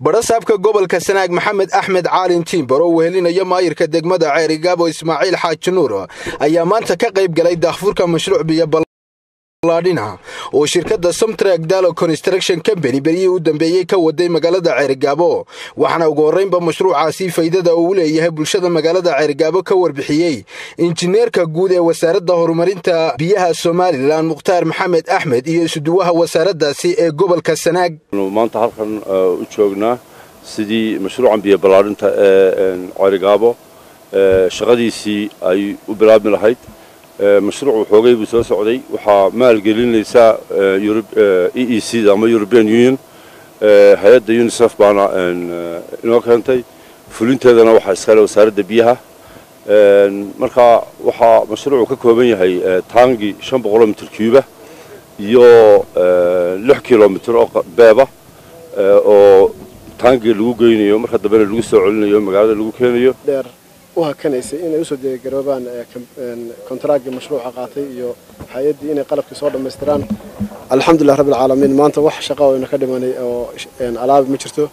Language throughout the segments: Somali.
badhasaabka gobolka sanaag maxamed axmed caalin tiimbar oo wehelinaya maayirka degmada ceerigaabo ismaaciil xaaji nuur ayaa maanta ka qayb galay daahfurka mashruuc biyo ballaadhina oo shirkadda somtrag dalo construction company beryihii u dambeeyey ka waday magaalada ceerigaabo waxaana ugu horraynba mashruucaasi faydada uu leeyahay bulshada magaalada ceerigaabo ka warbixiyey injineerka guud ee wasaaradda horumarinta biyaha somalilan mukhtaar maxamed axmed iyo isuduwaha wasaaraddaasi ee gobolka sanaag maanta halkan u joognaa sidii mashruucan biyo ballaadhinta ee ceerigaabo shaqadiisii ay u bilaabmi lahayd mashruuc xoogay buu soo socday waxaa maalgelinaysaa e e c da ama european union hay-adda unisef baana inoo keentay fulinteedana waxaa iskale wasaaradda biyaha marka waxaa mashruucu ka kooban yahay taangi shan boqoloo mitir cuuba iyo lix kilomitr oo beeba oo taangiga lagu geynayo marka dambena lagu soo celinayo magaalada lagu keenayo u hakanaysay inay usoo diyaargaroobaan kontaraaggii mashruuca qaatay iyo hay-addii inay qalabkii soo dhammaystiraan alxamdulilah rabbi alcaalamiin maanta wax shaqa oo ina ka dhimanay oo alaabi ma jirto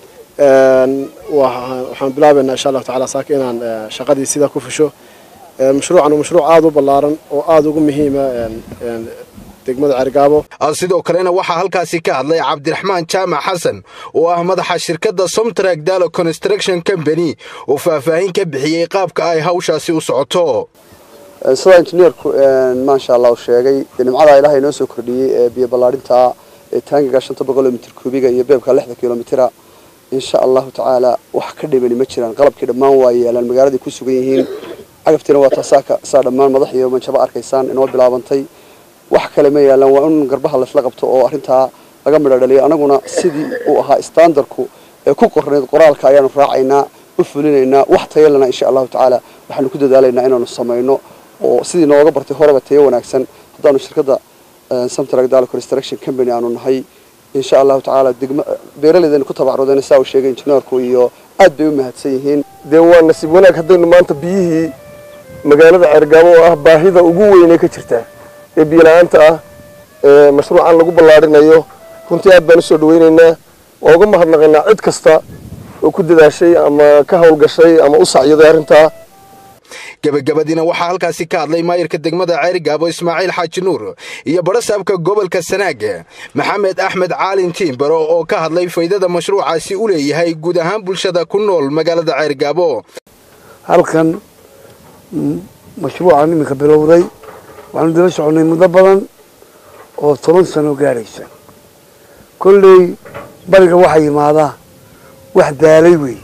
waxaan bilaabaynaa insha allahu tacala saaka inaan shaqadii sidaa ku fusho mashruucan mashruuc aada u ballaaran oo aada ugu muhiima degmada ceerigaabo sidoo kalena waxaa halkaasi ka hadlay cabdiraxmaan jaamac xasan oo ah madaxa shirkadda somtrag dalo construction company oo faahfaahin ka bixiyey qaabka ay hawshaasi u socoto sidaa injineerku maasha allah u sheegay nimcadaa ilaahay inoo soo kordhiyey ee biyo ballaadhinta ee taangiga shanta boqoloo mitir kuubiga iyo beebka lixda kilomitira insha allahu tacaala wax ka dhibani ma jiraan qalabkii dhammaan waa yeelaan magaaladay ku sugan yihiin cagabtiina waa taasaa saa dhammaan madax iyo manjabo arkaysaan inoo bilaabantay wax kale ma yaalaan waa in garbaha laysla qabto oo arrintaa laga midho dhaliyo annaguna sidii uu ahaa standarku ee ku qornayd qoraalka ayaanu raacaynaa u fulinaynaa wax tayalana insha allahu tacaala waxaanu ku dadaalaynaa inaanu samayno oo sidii nooga bartay horeba tayo wanaagsan haddaanu shirkadda samtrag dalo construction company aanu nahay insha allahu tacaala degma beeraleydaynu ku tabacrudeen saa uu sheegay injineerku iyo aad bay u mahadsan yihiin dee waa nasiib wanaag haddaynu maanta biyihii magaalada ceergaabo oo ah baahida ugu weynee ka jirtaa ee biyola-aanta ah ee mashruucan lagu ballaadhinayo runtii aad baan usoo dhaweynaynaa waa uga mahadnaqaynaa cid kasta oo ku dadaashay ama ka hawlgashay ama u sacyaday arrintaa gebagabadiina waxaa halkaasi ka hadlay maayirka degmada ceerigaabo ismaaciil xaaji nuur iyo badhasaabka gobolka sanaag maxamed axmed caalin tiimbaro oo ka hadlay faydada mashruucaasi u leeyahay guud ahaan bulshada ku nool magaalada ceerigaabo halkan mashruucan iminka bilowday waxaanu daba soconay muddo badan oo toban sano gaadhaysa kolley bariga waxaa yimaadaa wax daalay wey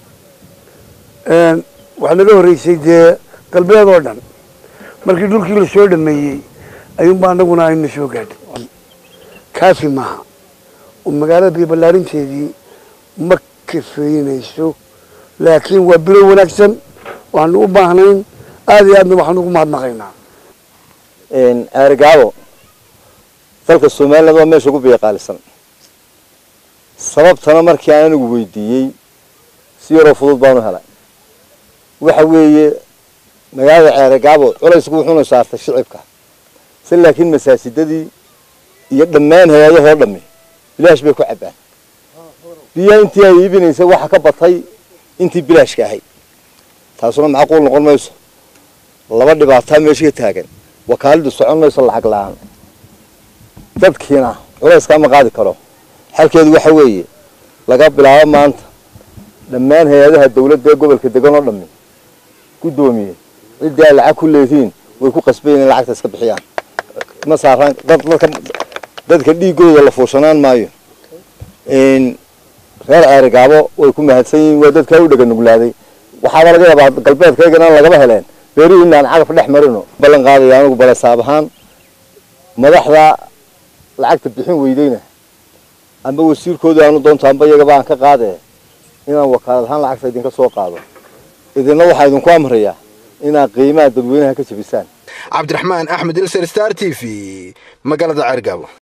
waxaa naga horreysay dee galbeed oo dhan markii dhulkii la soo dhameeyey ayuunba annaguna ayna soo gaadhay kaafi maaha oo magaalada biyo ballaarinteedii ma kafeynayso laakiin waa bilow wanaagsan waxaanu u baahnayn aada iyo aadna waxaanu ugu mahadnaqaynaa ceerigaabo dalka somaliland waa meesha ugu biyoqaalisan sababtana markii aan anigu weydiiyey si yaroo fudud baanu helay waxa weeye magaalada ceerigaabo culaysku wuxuuna saartay shicibka si laakiin masaajidadii iyo dhammaan hay-adahoo dhammi bilaash bay ku cabbaan biyaha intii ay iibinaysa waxa ka batay intii bilaashka ahayd taasuna macquul noqon mayso laba dhibaataa meesha ka taagan wakaaladu socon mayso lacag la-aan dadkiina culayskaa ma qaadi karo xalkeedu waxa weeye laga bilaabo maanta dhammaan hay-adaha dawladda ee gobolka degan oo dhammi guddoomiye ciddii ay lacag ku leedihiin way ku qasbayen in lacagta iska bixiyaan ma saaraan dadka dadka dhiigooda la fuushanaan maayo reer ceerigaabo way ku mahadsan yihiin waa dadkaa u dhega nuglaaday waxaaba laga yaabaa galbeedkaygana lagaba heleen beerihii inaan cagaf dhex marino ballan qaadaya anigu balesaab ahaan madaxda lacagta bixin weydeyna amba wasiirkooda aanu doonto amba iyagaba aan ka qaadee inaan wakaalad ahaan lacagta idinka soo qaado idinna waxaa idinku amrayaa inaad qiimaha dadweynaha ka jabisaan cabdiraxmaan axmed ilser star t v magaalada ceergaabo